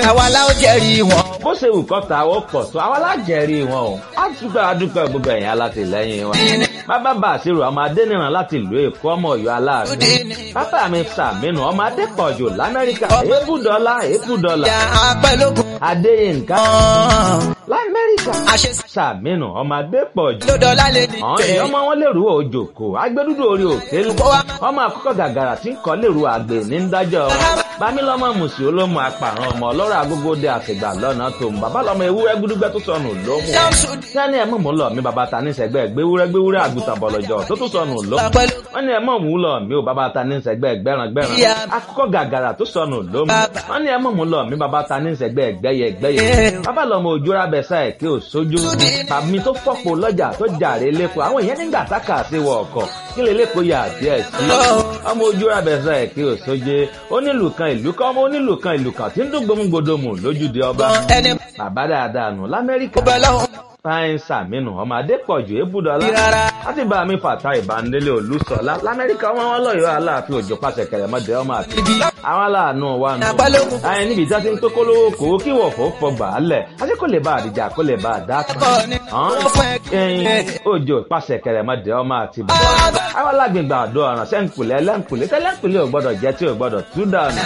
àwa la ó jẹ́rìí wọn. bó ṣe wù kọ́ta ó pọ̀ tó àwọn alájẹrí wọn o á dúpẹ́ adúpẹ́ gbogbo ẹ̀yìn alátìlẹ́yìn wọn. bàbá bá àṣírò ọmọ adẹ́nìràn láti ìlú èkó ọmọ ọ̀yọ́ aláàánú. bàbá mi sàmínú ọmọ adépọ̀jù lamẹ́ríkà èébùdọ́lá èébùdọ́lá. ìyá apẹ́lógún adéyínká kan. lamẹ́ríkà àṣẹ sàmínú ọmọ adépọ̀jù. ló dọ́là lè ní àwọn èèyàn ọmọ wọn lèrú òjòkó agbẹdúdú orí òkèlú ọmọ àkọ́kọ́ gàgàrà tí ń kọ́ lèrú àgbè ní dájọ́ bámílọ́mọ mùsùlùmí olómù apàrọ̀ ọmọ ọlọ́rọ̀ agogo dé àfìgbà lọ́nà tó ń bàbá lọ́mọ ewúrẹ́ gbúdúgbẹ́ tó sọnù lómù sẹ́ni ẹ̀ mọ̀ mú lọ mi bàbá ta ní sẹ́gbẹ́ gbéwúrẹ́ gbéwúrẹ́ àgùntàn bọ̀lọ̀jọ̀ tó tún sọnù lómù wọ́n ní ẹ̀ mọ̀ mú lọ mi ò bàbá ta ní sẹ́gbẹ́ gbẹ́ran gbẹ́ran akọ́kọ́ gàgàrà tó sọnù lómù wọ́n ní ẹ̀ mọ̀ mú lọ mi bàbá ta ní sẹ́gbẹ́ gbẹ́yẹ gbẹ́yẹ bàbá lọ́mọ òjòrà bẹ̀sà ẹ̀ kí ò sójú tàbí tó fọ́pọ̀ lọ́jà tó jàre lẹ́kọ̀ọ́ àwọn èèyàn nígbà tákà sí wọ ọkọ̀ kí lè lẹ́kọ̀ọ́ yà díẹ̀ sí ọmọ òjòrà bẹ̀sà ẹ̀ kí ò sóje onílù kan ìlú kan ọmọ onílù kan ìlú kan tí ń dún gbòmùgbòdòmù lójúde ọba ẹni bàbá dáadáa nù lamẹ́ríkà bọ́ lọ́hùn fáyín sàmínú ọmọ adépọ̀jù ébùdọ́lá rárá. láti bá mi fàtà ìbánilé olùsọ̀lá lamẹ́ríkà wọn wọn lọ́yọ̀ọ́ aláàfin òjò pàṣẹ kẹrẹmọdé ọmọ àti àwọn aláàánú wa nù. Àpálógún. ayé níbi tí a ti ń tó kólówó kó kí wọ̀fọ̀ fọgbà á lẹ̀ àti kò lè bá àdìjà kò lè bá àdá kan. Ọkọ ni wọ́n fún ẹ kí- ẹyin òjò pàṣẹ kẹrẹmọdé ọmọ àti bàbá. àwọn alágbègbè àdó ọ̀ràn sẹ́ńkùlẹ̀ ẹlẹ́ńkùlẹ̀ tẹ́lẹ̀ńkùlẹ̀ ò gbọ́dọ̀ jẹ́ tí ò gbọ́dọ̀ tú dànù.